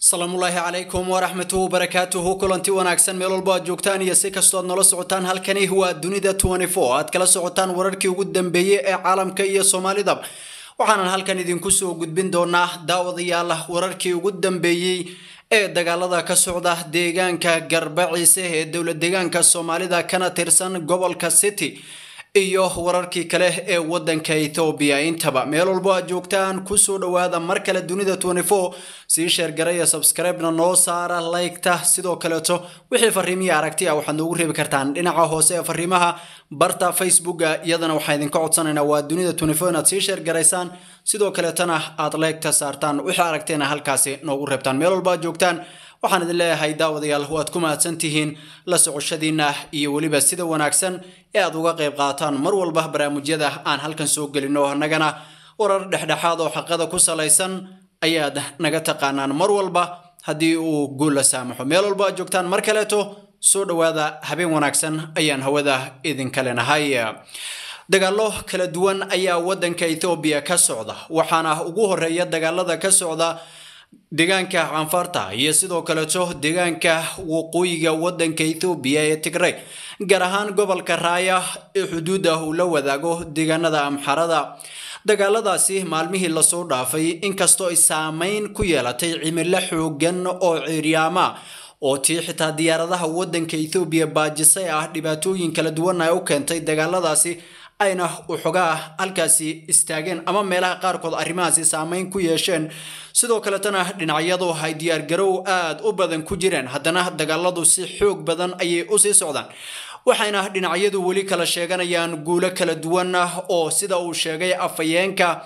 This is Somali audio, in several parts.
asalaamullaahi calaykum waraxmatuhu wabarakaatuhu kulanti wanaagsan meel walbo aad joogtaan iyo si kastoo aad nala socotaan halkani waa dunida aad kala socotaan wararkii ugu dambeeyey ee caalamka iyo soomaalida waxaanan halkan idinku soo gudbin doonaa daawadayaal wararkii ugu dambeeyey ee dagaalada ka socda deegaanka garbaciise ee dowla deegaanka soomaalida kana tirsan gobolka city iyo wararkii kale ee wadanka ethoobiya intaba meel walbo aad joogtaan kusoo dhawaada mar kale dunida sii sheergaraya subscribe-na noo saara laygta sidoo kaleeto wixii fariimiyi aragti ah waxaad noogu reebi kartaan dhinaca hoose ee fariimaha barta facebooka iyadana waxaa idinka codsanaynaa waa dunida inaad sii sheergaraysaan sidoo kaleetana aad laygta saartaan wixii aragteena halkaasi noogu reebtaan meel walbo aad joogtaan waxaan idin leeyahay daawadayaal waad ku mahadsan tihiin la socoshadiina iyo weliba sida wanaagsan ee aad uga qayb qaataan mar walba barnaamijyada aan halkan soo gelino nagana warar dhexdhexaad oo xaqada ku salaysan ayaad naga taqaanaan mar walba haddii uu guul la saamaxo meel walba aad joogtaan mar kaleeto soo dhowaada habeen wanaagsan ayaan hawada idinka lenahay dagaallo kala duwan ayaa wadanka ethoobiya ka socda waxaana ugu horeeya dagaalada ka socda deegaanka canfarta iyo sidoo kaleeto deegaanka waqooyiga wadanka ethoobiya ee tigray gaar ahaan gobolka raaya ee xuduudda uu la wadaago deegaanada amxarada dagaaladaasi maalmihii lasoo dhaafay inkastoo ay saameyn ku yeelatay cimilo xoogan oo ciiryaama oo tii xitaa diyaaradaha wadanka ethoobiya baajisay ah dhibaatooyin kala duwan ay u keentay dagaaladaasi ayna uxogaa halkaasi istaageen ama meelaha qaarkood arrimahaasi saameyn ku yeesheen sidoo kaletana dhinacyadu ay diyaargarow aad u badan ku jireen haddana dagaaladu si xoog badan ayay usii socdaan waxayna dhinacyadu weli kala sheeganayaan guulo kala duwan ah oo sida uu sheegay afhayeenka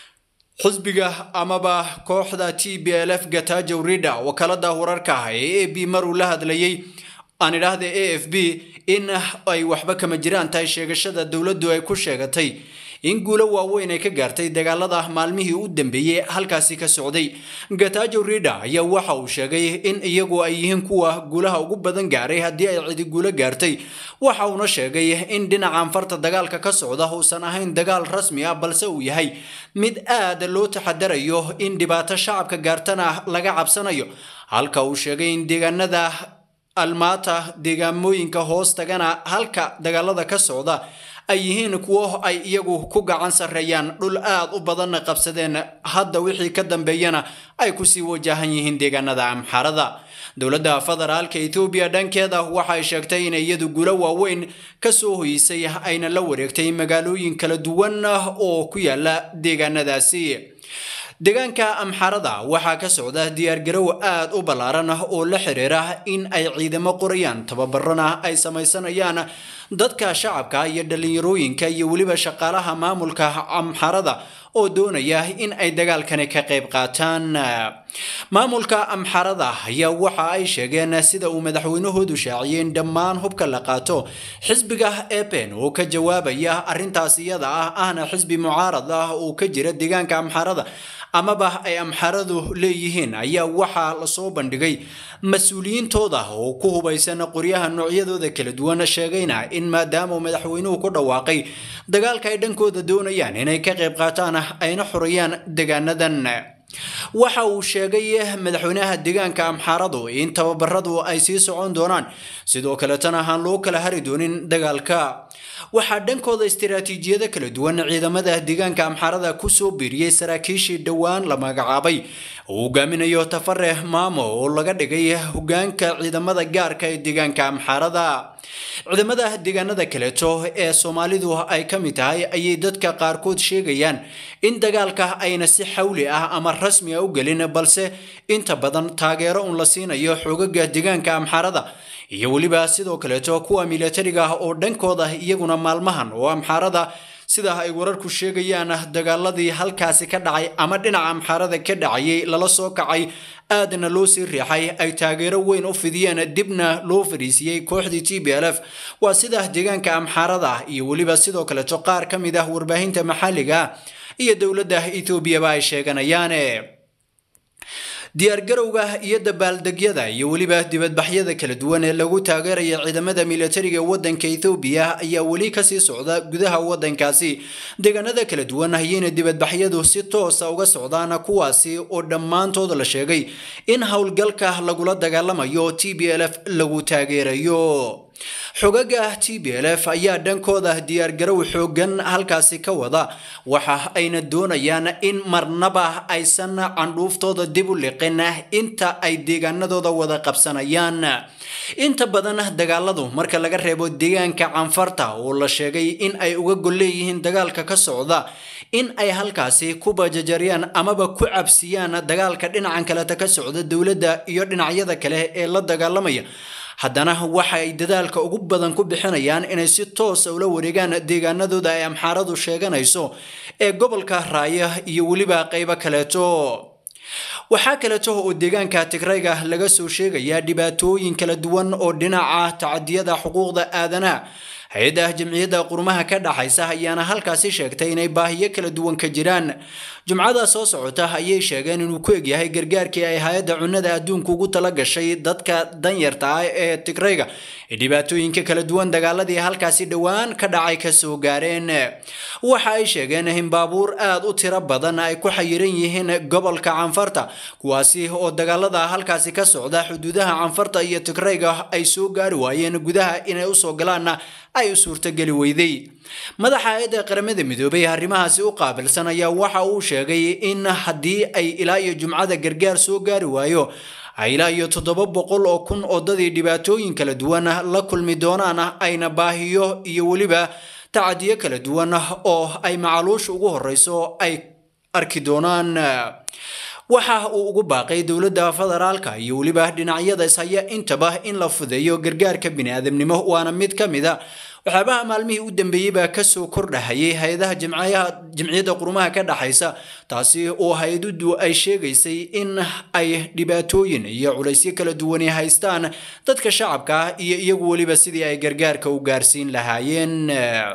xisbiga amaba kooxda t b l f gatajow rida wakaalada wararka ah ee a b maruu la hadlayay aan idhaahda a f b in ay waxba kama jiraan tahay sheegashada dowladdu ay ku sheegatay in guulo waaweyn ay ka gaartay dagaalada maalmihii u dambeeyey halkaasi ka socday gatajo rida ayaa waxa uu sheegay in iyagu ay yihiin kuwa guulaha ugu badan gaaray haddii ay cidi guulo gaartay waxa uuna sheegay in dhinaca anfarta dagaalka ka socda uusan ahayn dagaal rasmi ah balse uu yahay mid aad loo taxadarayo in dhibaato shacabka gaartana laga cabsanayo halka uu sheegay in deegaanada almaata deegaamooyinka hoos tagana halka dagaalada ka socda ay yihiin kuwo ay iyagu ku gacan sarreeyaan dhul aad u badanna qabsadeen hadda wixii ka dambeeyana ay kusii wajahan yihiin deegaanada amxarada dowladda federaalka ethoobiya dhankeeda waxay sheegtay inay iyadu gulo waaweyn ka soo hoysay ayna la wareegtay magaalooyin kala duwan oo ku yaala deegaanadaasi deegaanka amxarada waxaa ka socda diyaargarow aad u ballaaran oo la xiriira in ay ciidamo qorayaan tababarana ay samaysanayaan dadka shacabka iyo dhallinyarooyinka iyo weliba shaqaalaha maamulka amxarada oo doonaya in ay dagaalkani ka qayb qaataan maamulka amxarada ayaa waxa ay sheegeen sida uu madaxweynahoodu shaaciyey in dhammaan hubka la qaato xisbiga epen oo ka jawaabaya arrintaas iyada ah ahna xisbi mucaarad ah oo ka jira deegaanka amxarada amaba ay amxaradu leeyihiin ayaa waxaa lasoo bandhigay mas-uuliyiintooda oo ku hubaysan qoryaha noocyadooda kala duwan sheegayna in maadaama madaxweynuhu ku dhawaaqay dagaalka ay dhankooda doonayaan inay ka qayb qaataan ayna xurayaan deegaanadan waxa uu sheegay madaxweynaha deegaanka amxaaradu in tababaradu ay sii socon doonaan sidoo kaletana aan loo kala hari doonin dagaalka waxaa dhankooda istiraatiijiyado kala duwan ciidamada deegaanka amxaarada kusoo biiriyey saraakiishii dhowaan la magacaabay uu hogaaminayo tafare maamo oo laga dhigay hogaanka ciidamada gaarka ee deegaanka amxaarada ciidamada deegaanada kaleeto ee soomaalidu ay ka mid tahay ayay dadka qaarkood sheegayaan in dagaalka ayna si xawli ah ama rasmi ah u gelin balse inta badan taageero un la siinayo xoogaga deegaanka amxaarada iyo weliba sidoo kaleeto kuwa milatariga ah oo dhankooda iyaguna maalmahan oo amxaarada sida ay wararku sheegayaan dagaaladii halkaasi ka dhacay ama dhinaca amxaarada ka dhacayay lala soo kacay aadna loo sii riixay ay taageero weyn u fidiyeen dibna loo fariisiyey kooxdii t b l f waa sida deegaanka amxaarada iyo weliba sidoo kaleeto qaar ka mid ah warbaahinta maxalliga iyo dowladda etoobiyaba ay sheeganayaan diyaargarowga iyo dabaaldegyada iyo weliba dibadbaxyada kala duwan ee lagu taageeraya ciidamada militariga wadanka ethoobiya ayaa weli kasii socda gudaha wadankaasi deegaanada kala duwan ayayna dibadbaxyadu si toosa uga socdaan kuwaasi oo dhammaantood la sheegay in howlgalka lagula dagaalamayo t b l f lagu taageerayo xogaga t b l f ayaa dhankooda diyaargarow xoogan halkaasi ka wada waxa ayna doonayaan in marnaba aysan candhuuftooda dib u liqin inta ay deegaanadooda wada qabsanayaan inta badan dagaaladu marka laga reebo deegaanka canfarta oo la sheegay in ay uga gol leeyihiin dagaalka ka socda in ay halkaasi ku bajajaryaan amaba ku cabsiyaan dagaalka dhinacan kaleta ka socda dowladda iyo dhinacyada kale ee la dagaalamaya haddana waxa ay dadaalka ugu badan ku bixinayaan inay si toosa ula wareegaan deegaanadooda ay amxaaradu sheeganayso ee gobolka raaya iyo weliba qaybo kaleeto waxaa kaleeto oo deegaanka tigrayga laga soo sheegayaa dhibaatooyin kala duwan oo dhinaca tacadiyada xuquuqda aadanaha hay-adda jamciyadda qurumaha ka dhaxaysa ayaana halkaasi sheegtay inay baahiyo kala duwan ka jiraan jumcada soo socota ayay sheegeen inuu ku egyahay gargaarkii ay hay-adda cunnada adduunka ugu tala gashay dadka danyarta ah ee tigrayga ee dhibaatooyinka kala duwan dagaaladii halkaasi dhowaan ka dhacay kasoo gaareen waxa ay sheegeen in baabuur aad u tiro badan ay ku xayiran yihiin gobolka canfarta kuwaasi oo dagaalada halkaasi ka socda xuduudaha canfarta iyo tigrayga ay soo gaari waayeen gudaha inay usoo galaanna ay u suurtogeli weyday madaxa hay-adda qaramada midoobay arrimahaasi u qaabilsan ayaa waxa uu sheegay in haddii ay ilaa iyo jumcada gargaar soo gaari waayo ay ilaa iyo toddoba boqol oo kun oo dadii dhibaatooyin kala duwan la kulmi doonaan ayna baahiyo iyo weliba tacadiyo kala duwan oo ay macaluusha ugu horeyso ay arki doonaan waxa uu ugu baaqay dowladda federaalka iyo weliba dhinacyada ishaya intaba in la fudeeyo gargaarka biniaadamnimo waana mid ka mid a waxyaabaha maalmihii u dambeeyey baa kasoo kordhahayay hay-adaha jamciyadda qurumaha ka dhaxaysa taasi oo hay-adudu ay sheegaysay in ay dhibaatooyin iyo culaysyo kala duwani haystaan dadka shacabka ah iyo iyagu weliba sidii ay gargaarka u gaarsiin lahaayeen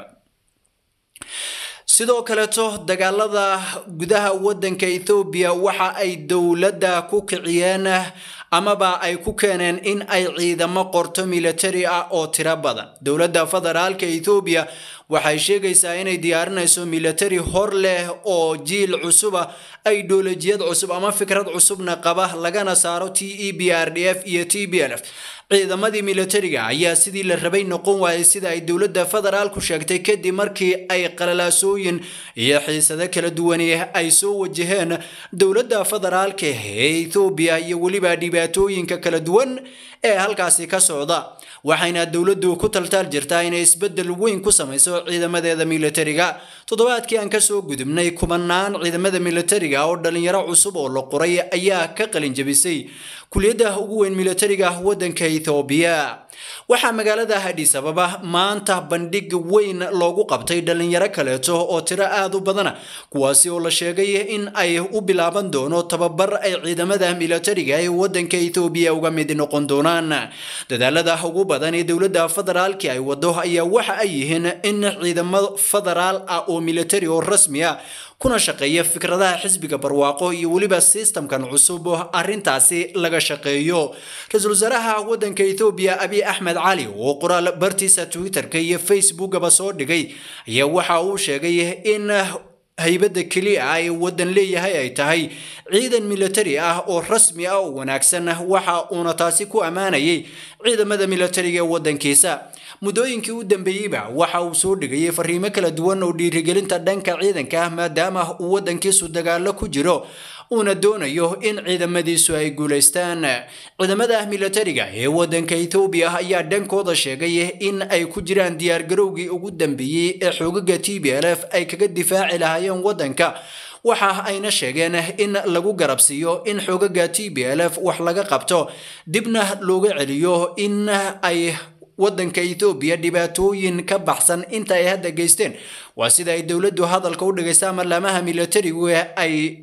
sidoo kaleeto dagaalada gudaha wadanka ethoobiya waxa ay dowladda ku kiciyeen amaba ay ku keeneen in ay ciidamo qorto militari ah oo tiro badan dowladda federaalka ethoobiya waxay sheegaysaa inay diyaarinayso militari hor leh oo jiil cusuba ideolojiyad cusub ama fikrad cusubna qaba lagana saaro t e b r d f iyo t b l f ciidamadii militariga ayaa sidii la rabay noqon waayay sida ay dowladda federaalku sheegtay kadib markii ay qalalaasooyin iyo xiisado kala duwani ay soo wajaheen dowladda federaalka ee ethoobiya iyo weliba dhibaatooyinka kala duwan ee halkaasi ka socda waxayna dowladdu ku taltaal jirtaa inay isbeddel weyn ku samayso ciidamadeeda militariga toddobaadkii aan kasoo gudubnay kumanaan ciidamada militariga oo dhalinyaro cusub oo la qoray ayaa ka qalin jabisay kuliyadda ugu weyn militariga wadanka ethoobiya waxaa magaalada hadhiis ababa maanta bandhig weyn loogu qabtay dhalinyaro kaleeto oo tiro aad u badana kuwaasi oo la sheegay in ay u bilaaban doono tababar ay ciidamada militariga ee wadanka ethoobiya uga mid noqon doonaan dadaalada ugu badan ee dowladda federaalki ay wado ayaa waxa ay yihiin in ciidamo federaal ah oo militari oo rasmi ah kuna shaqeeya fikradaha xisbiga barwaaqo iyo weliba sistamkan cusub arintaasi laga shaqeeyo ra-iisul wasaaraha wadanka ethoobiya abiy axmed cali oo qoraal bartiisa twitterka iyo facebookaba soo dhigay ayaa waxa uu sheegay in haybadda keliya ah ee waddan leeyahay ay tahay ciidan militari ah oo rasmi ah oo wanaagsan waxa uuna taasi ku ammaanayay ciidamada militariga ee waddankiisa muddooyinkii u dambeeyeyba waxa uu soo dhigayay fariimo kala duwan oo dhiirigelinta dhanka ciidanka ah maadaama uu waddankiisu dagaalo ku jiro uuna doonayo in ciidamadiisu ay guulaystaan ciidamada militariga ee wadanka ethoobiya ayaa dhankooda sheegay in ay ku jiraan diyaargarowgii ugu dambeeyey ee xoogaga t b l f ay kaga difaaci lahaayeen wadanka waxa ayna sheegeen in lagu garabsiiyo in xoogaga t b l f wax laga qabto dibna looga celiyo in ay wadanka ethoobiya dhibaatooyin ka baxsan inta ay hadda geysteen waa sida ay dowladdu hadalka u dhigaysa ama laamaha militarigu ay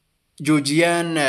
joojiyaan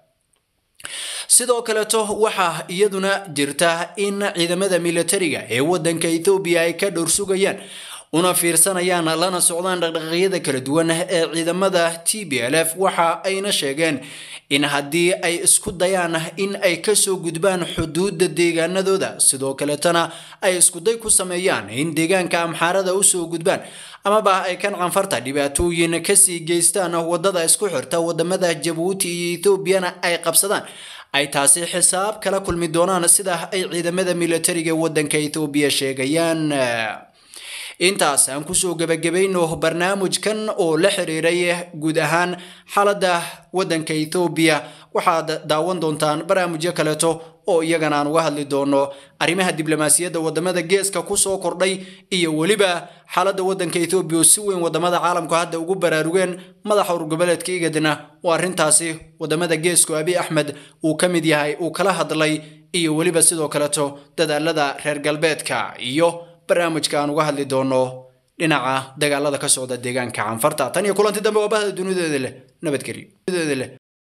sidoo kaleeto waxaa iyaduna jirta in ciidamada militariga ee wadanka ethoobiya ay ka dhowr sugayaan una fiirsanayaan lana socdaan dhaqdhaqaaqyada kala duwan ee ciidamada t b l f waxa ayna sheegeen in haddii ay isku dayaan in ay kasoo gudbaan xuduudda deegaanadooda sidoo kaleetana ay iskuday ku sameeyaan in deegaanka amxaarada usoo gudbaan amaba ay kan canfarta dhibaatooyin kasii geystaan wadada isku xirta wadamada jabuuti iyo ethoobiana ay qabsadaan ay taasi xisaab kala kulmi doonaan sida ay ciidamada militariga wadanka ethoobiya sheegayaan intaas aan kusoo gebagabayno barnaamijkan oo la xiriiray guud ahaan xaaladda wadanka ethoobiya waxaad daawan doontaan barnaamijyo kaleeto oo iyagana aan uga hadli doono arrimaha diblomaasiyadda wadamada geeska kusoo kordhay iyo weliba xaaladda wadanka ethoobiya oo si weyn wadamada caalamku hadda ugu baraarugeen madaxa urgoboleedka igadna oo arrintaasi wadamada geesku abi axmed uu ka mid yahay uu kala hadlay iyo weliba sidoo kaleeto dadaalada reer galbeedka iyo barnaamijka aan uga hadli doono dhinaca dagaalada ka socda deegaanka canfarta tan iyo kulanti dambe waa bahda dunideeda leh nabadgelyo